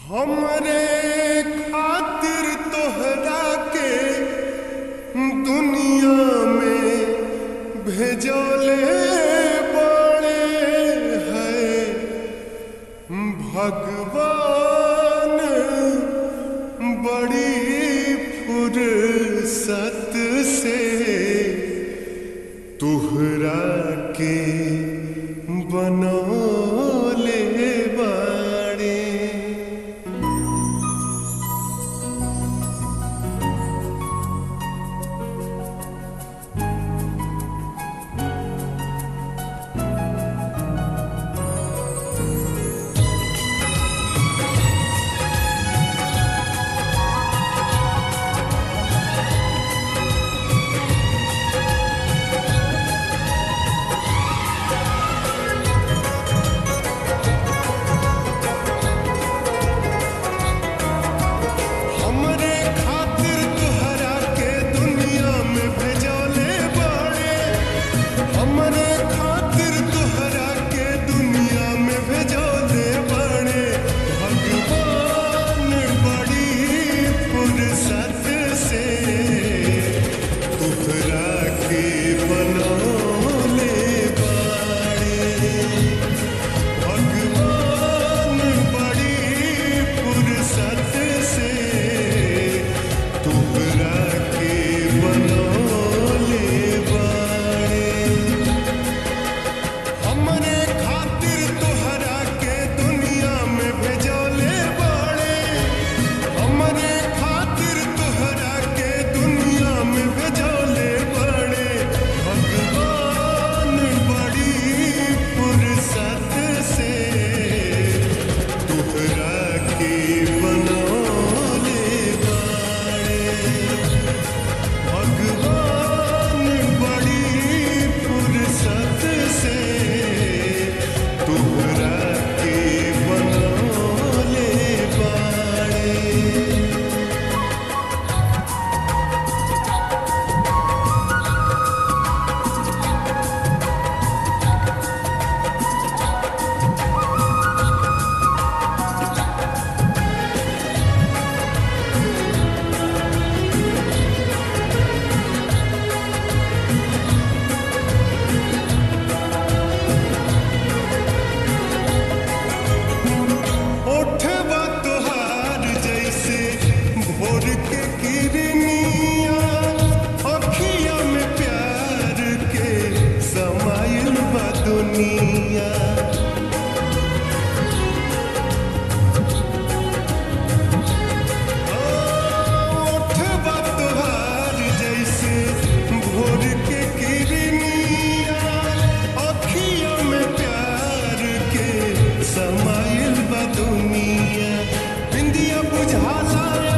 हमरे खातिर तोहरा के दुनिया में भेजले बड़े है भगवान बड़ी फुर्सत से तुहरा के बनौले बाड़े हमरे खातिर तुहरा के दुनिया में भेजले बाड़े हमरे खातिर तुहरा के दुनिया में भेजले बाड़े भगवान बड़ी फुर्सत से तुहरा के बनौले बाड़े भगवान बड़ी फुर्सत से तुहरा के बनौले बाड़े हमरे खातिर तोहरा के दुनिया में भेजले बाड़े हमरे खातिर तोहरा के दुनिया में भेजले बाड़े भगवान बड़ी फुर्सत से तोहरा के बनौले बाड़े भगवान बड़ी फुर्सत से तुहरा के बनौले बाड़े ओठवा तोहार जैसे भोर के किरनिया अखिया में प्यार के समाइल बा दुनिया ओठवा तोहार जैसे भोर के किरनिया अखिया में प्यार के समाइल बा दुनिया बिंदिया बुझाला